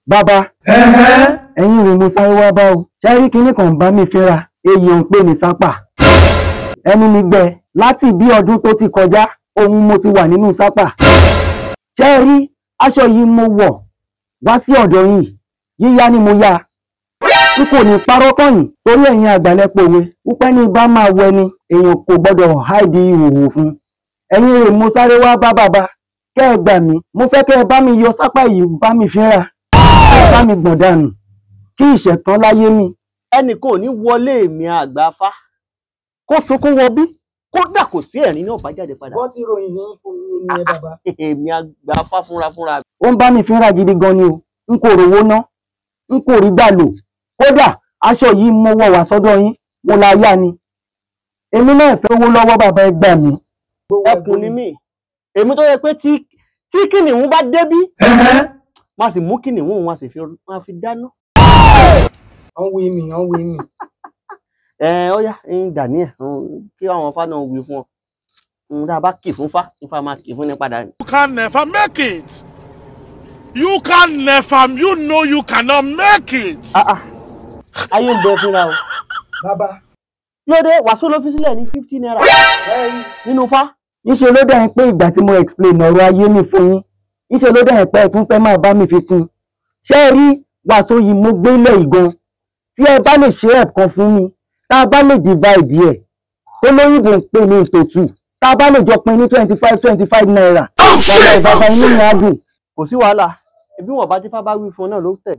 bàbá ẹ̀yin rè mo sáré wá bá o ṣẹ́rí kinní kan bá mi fínra èyí ò ń pè ní sápà ẹnu mi gbẹ láti bí ọdún tó ti kọjá ohun mo ti wà nínú sápà ṣẹ́rí aṣọ yìí mo wọ̀ wá sí ọ̀dọ̀ yìí yíyá ni mo yá n kò ní parọ́ kọ́yìn torí ẹ̀yin àgbàlẹ́pọ̀ òwe wípé ní bá máa wẹ ni èèyàn kò gbọ́dọ̀ háìdí ìhòòhò fún ẹ̀yin rè mo sáré wá bá bàbá kẹ́ ẹ gbà mí mo fẹ́ kẹ́ ẹ bá mi yọ sápá yìí bá mi fínra kẹ́ ẹ bá mi gbọ̀n dànù kí ìṣẹ̀tàn láyé mi ẹnì kan ò ní wọlé mi àgbàfá kó sunkún wọ bí kódà kò sí ẹ̀rín náà bá jáde padà wọ́n ti ròyìn yín fún mi ní ẹ bàbá. èmi àgbàfá fúnra fúnra ó ń bá mi fínra gidi gan ni o n kò rówó ná n kò rí gbà lò kódà aṣọ yìí mo wọ̀ wá sọ́dọ̀ yín mo la yá ni èmi náà fẹ́ owó lọ́wọ́ bàbá ẹ gbà mí. ẹkùn ni mí èmi tó yẹ pé tí tí kìnìún bá débí má sì mú kìnìún wọn sì fi wọn fi dáná. wọ́n wí mi wọ́n wí mi. ẹ ó yá ń daniel kí àwọn fá náà wí fún ọ ń dá a bá kì fún fá ifá máa kì fún ní padà. You can never make it. You can never, you know you cannot make it. Ah, ah. ayé ń bẹ fúnra o bàbá lóde wàásù ló fi sílẹ̀ ní fifty naira nínú fá. níṣẹ́ ló dẹ̀ ń pé ìgbà tí mo explain ọ̀rọ̀ ayé mi fún yín níṣẹ́ ló dẹ̀ ń pé ẹ tún fẹ́ máa bá mi fi kún un ṣé ẹ rí wàásù yìí mo gbé lẹ̀ ìgan tí ẹ bá lè ṣe ẹ̀kan fún mi tá a bá lè divide ẹ̀ tó lóyìnbó ń pè ní ìtòtù tá a bá lè jọ pin ní twenty five twenty five naira ọ̀rọ̀ ìbàbá inú mi á dùn. kò sí wàhálà ẹbí wọn bá tífá bá wí fún ọ náà ló tẹ̀.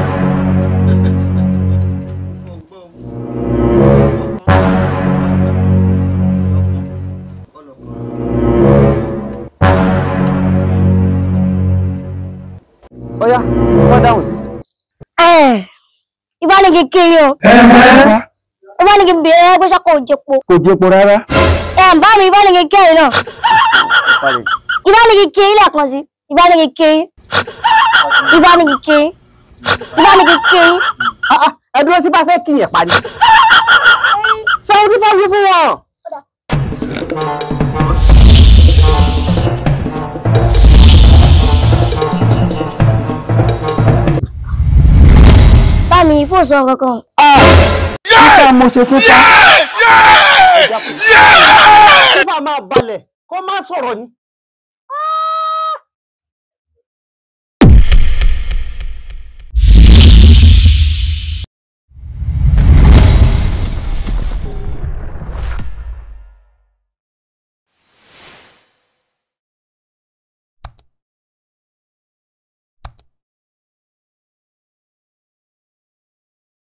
ọyá wọn dáhùn sí. ẹ ìbá ní kékeré o ìbá ní kékeré ẹ pé sọkọ òjèpo kò jẹpo rárá ẹ bá mi ìbá ní kékeré náà Balẹ̀. ìbá ní kékeré lẹ́ẹ̀kan sí ìbá ní kékeré ìbá ní kékeré ìbá ní kékeré Ah, ah, ẹ dúró sí bá fẹ́ kí yẹn pa ni. sọ ohun tí fẹ́ wí fún wọn. bá mi ìfò sọ kankan nípa mo ṣe fún pa kí bá máa balẹ̀ kó má sọ̀rọ̀ ni.